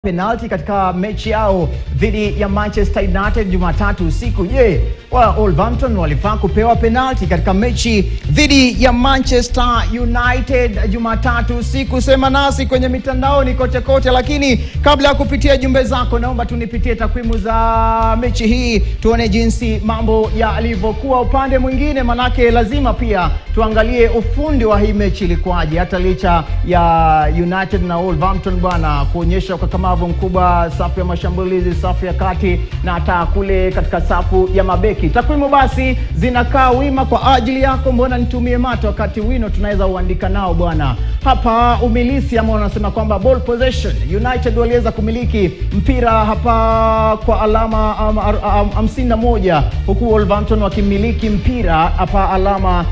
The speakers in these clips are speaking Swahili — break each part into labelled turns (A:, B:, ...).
A: penalti katika mechi yao dhidi ya Manchester United Jumatatu usiku. Je, wa Wolverhampton walifaa kupewa penalti katika mechi dhidi ya Manchester United Jumatatu usiku? Sema nasi kwenye mitandaoni kote kote, lakini kabla ya kupitia jumbe zako, naomba tunipitie takwimu za mechi hii, tuone jinsi mambo yalivyokuwa upande mwingine, manake lazima pia tuangalie ufundi wa hii mechi ilikuwaje, hata licha ya United na Wolverhampton bwana kuonyesha ukakamavu mkubwa, safu ya mashambulizi, safu ya kati na hata kule katika safu ya mabeki. Takwimu basi zinakaa wima kwa ajili yako, mbona nitumie mato wakati wino tunaweza uandika nao bwana. Hapa umilisi ama wanasema kwamba ball possession, United waliweza kumiliki mpira hapa kwa alama hamsini na moja huku Wolverhampton wakimiliki mpira hapa alama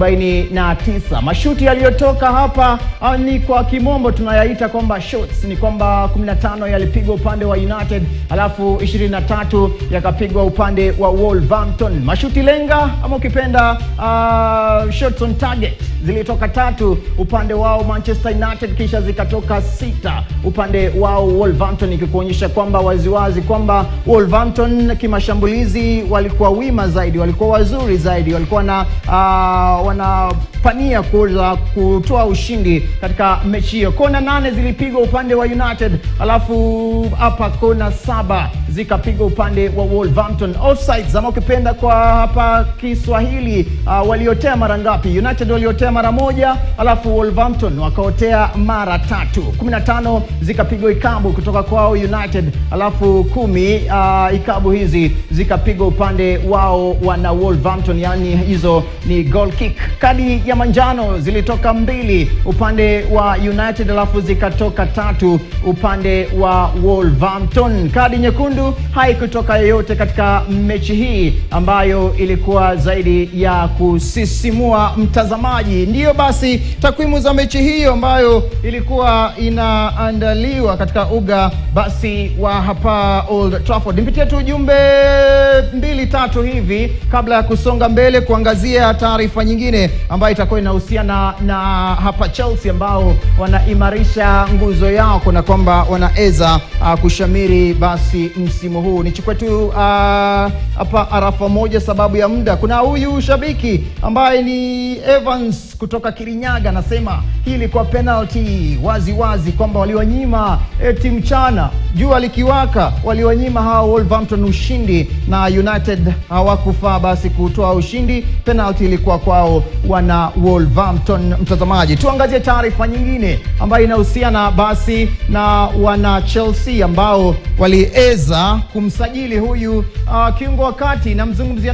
A: 49. Mashuti yaliyotoka hapa ah, ni kwa kimombo tunayaita kwamba shots, ni kwamba 15 yalipigwa upande wa United alafu 23 yakapigwa upande wa Wolverhampton. Mashuti lenga ama ukipenda uh, shots on target zilitoka tatu upande wao Manchester United, kisha zikatoka sita upande wao Wolverhampton, ikikuonyesha kwamba waziwazi kwamba Wolverhampton kimashambulizi walikuwa wima zaidi, walikuwa wazuri zaidi, walikuwa na uh, wanapania kuweza kutoa ushindi katika mechi hiyo. Kona nane zilipigwa upande wa United, alafu hapa kona saba zikapigwa upande wa Wolverhampton. Offsides ama ukipenda kwa hapa Kiswahili uh, waliotea mara ngapi? United waliotea mara moja, alafu Wolverhampton wakaotea mara tatu. 15 zikapigwa ikabu kutoka kwao United, alafu kumi uh, ikabu hizi zikapigwa upande wao wana Wolverhampton, yani hizo ni goal kick. Kadi ya manjano zilitoka mbili upande wa United, alafu zikatoka tatu upande wa Wolverhampton. Kadi nyekundu haikutoka yoyote katika mechi hii ambayo ilikuwa zaidi ya kusisimua mtazamaji. Ndiyo basi takwimu za mechi hiyo ambayo ilikuwa inaandaliwa katika uga basi wa hapa Old Trafford. Nipitie tu jumbe mbili tatu hivi kabla ya kusonga mbele kuangazia taarifa nyingine ambayo itakuwa inahusiana na hapa Chelsea ambao wanaimarisha nguzo yao kuna kwamba wanaweza uh, kushamiri basi msimu huu. Nichukue tu uh, hapa arafa moja sababu ya muda. Kuna huyu shabiki ambaye ni Evans kutoka Kirinyaga anasema hii ilikuwa penalty wazi wazi kwamba waliwanyima eti mchana jua likiwaka waliwanyima hawa Wolverhampton ushindi na United hawakufaa basi kutoa ushindi. Penalty ilikuwa kwao wana Wolverhampton. Mtazamaji, tuangazie taarifa nyingine ambayo inahusiana basi na wana Chelsea ambao waliweza kumsajili huyu uh, kiungo wa kati namzungumzia